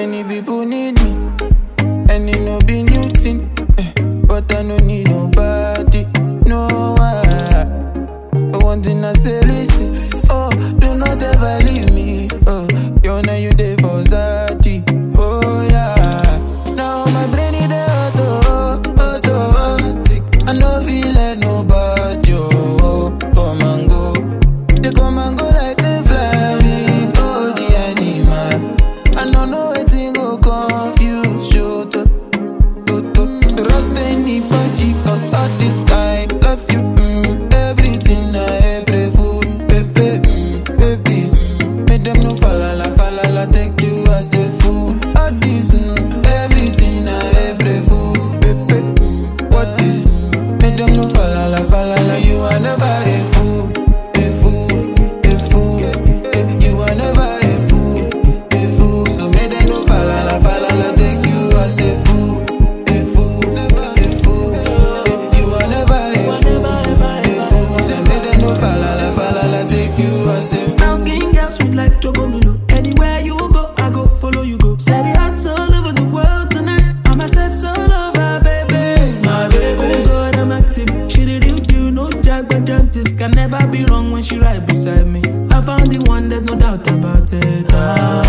Many people need me, and it no be new thing. eh, But I no need nobody, no one. But one thing I say, listen, oh, do not ever leave me. Oh, you know you dey for Zati, oh yeah. Now my brain is the auto, auto. I no feel like nobody, oh, come and go. They come and go like say flamingo, the animal. I no know wetin go confuse you. To, to, to trust anybody, cause all this I love you. Mm, everything I ever food, baby, mm, baby. Mm, make them no falala, falala, take you as a fool. All this, mm, everything I ever food, baby. Mm, what is? Make them no falala, falala, you are never a fool. A fool, a fool, eh, you are never a fool, a fool. So make them no falala, falala, take you as a fool, a fool, a fool. eh, You are never a fool, a fool. So make them no falala, falala, take you as a fool. Brown skin girl, sweet like Chocomilo. Anywhere you go, I go follow you go. Set it out all over the world tonight. I'm a set all over, baby. My baby. Oh God, I'm active. She the real deal, no jack but jantis. Can never be wrong when she right beside me. I found the one, there's no doubt about it. Ah.